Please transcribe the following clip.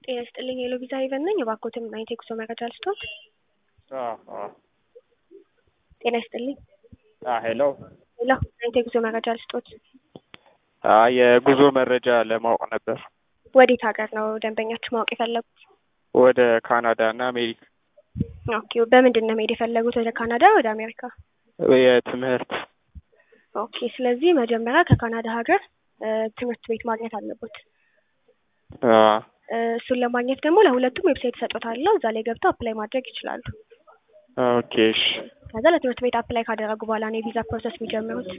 ጤና ይስጥልኝ የሎቢዛ ሄቨን ነኝ። እባክዎትን ምን አይነት የጉዞ መረጃ ልስጥዎት? ጤና ይስጥልኝ ሄሎ ሄሎ፣ ምን አይነት የጉዞ መረጃ ልስጥዎት? የጉዞ መረጃ ለማወቅ ነበር። ወዴት ሀገር ነው ደንበኛችሁ ማወቅ የፈለጉት? ወደ ካናዳ እና አሜሪካ ኦኬ፣ በምንድን ነው መሄድ የፈለጉት? ወደ ካናዳ ወደ አሜሪካ? የትምህርት ኦኬ፣ ስለዚህ መጀመሪያ ከካናዳ ሀገር ትምህርት ቤት ማግኘት አለቦት። እሱን ለማግኘት ደግሞ ለሁለቱም ዌብሳይት እሰጦታለሁ። እዛ ላይ ገብተው አፕላይ ማድረግ ይችላሉ። ኦኬ እሺ። ከዛ ለትምህርት ቤት አፕላይ ካደረጉ በኋላ ነው የቪዛ ፕሮሰስ የሚጀምሩት።